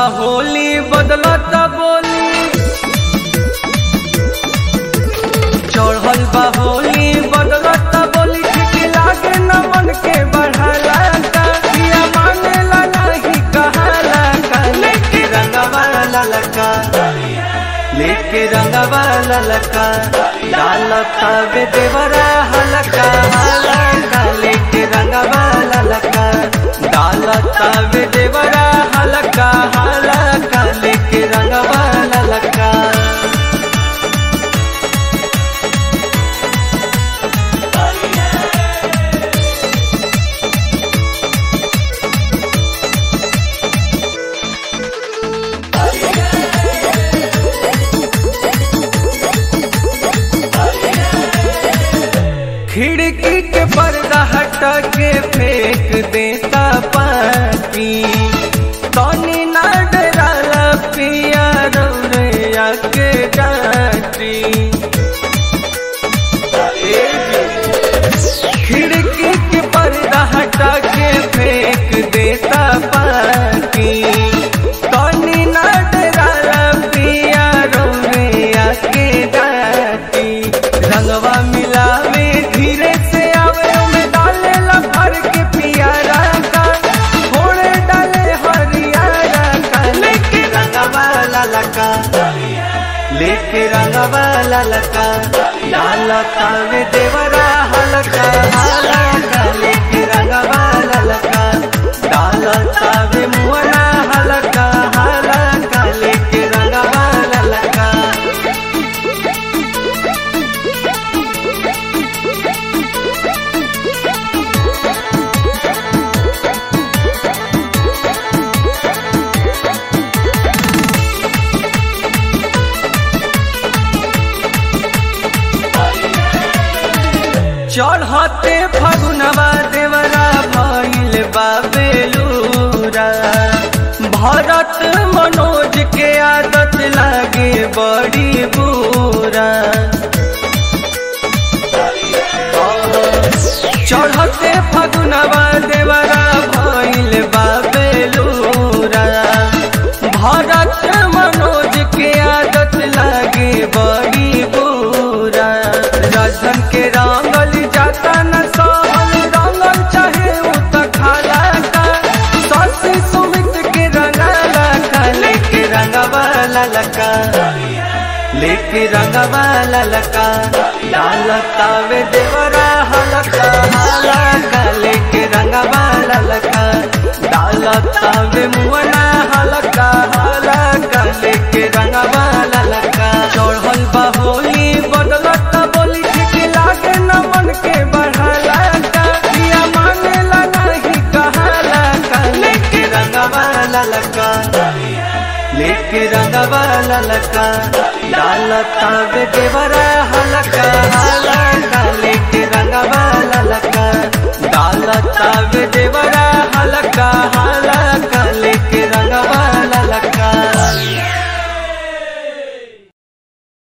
होली बदलत बोली चढ़ल बा होली बदलत बोली ठीक लागे न मन के बढ़ाला का पिया मानेला नहीं कहाला का लेके रंगवा ललका लेके रंगवा ललका डालता वे देवरा हलका हलका लेके रंगवा ललका डालता वे देवरा हलका हलका लेके रंगवा ललका खिड़की के पर्दा हटा के फेंक देता पानी तनी ना डराला पिया रौरैया के डाटी खिड़की के पर्दा हटा के फेंक देता पानी तनी ना डराला पिया रौरैया के डाटी रंगवा मिलावे धीरे से आवे में डाले ला भर के पियारा का थोड़े डाले हरियारा का लेके रंगवा ललका लेके रंगवा ललका डालता वे देवरा हलका हलका लेके रंगवा ललका डालता वे मुअना हलका हलका लेके रंगवा ललका चढ़ते फगुनवा देवरा भइल बाबेलूरा भरत मनोज के आदत लागे बड़ी बुरा चढ़ते फगुनवा देवरा भइल बाबेलूरा भरत मनोज के आदत लागे बड़ी बुरा राजन के रंगल जाता न सहल रंगल चाहे उ त खाला का ससी सुमित के रंगला का लेके रंगवा ललका लेके रंगवा ललका डालता वे देवरा हलका हलका लेके रंगवा ललका डालता वे मुअना हलका हलका लेके रंगवा ललका चढ़ल बा होली बदलत बोली ठीक लागे न मन के बढ़ाला का पिया मानेला नहीं कहाला का लेके रंगवा ललका लेके रंगवा ललका डालता वे देवरा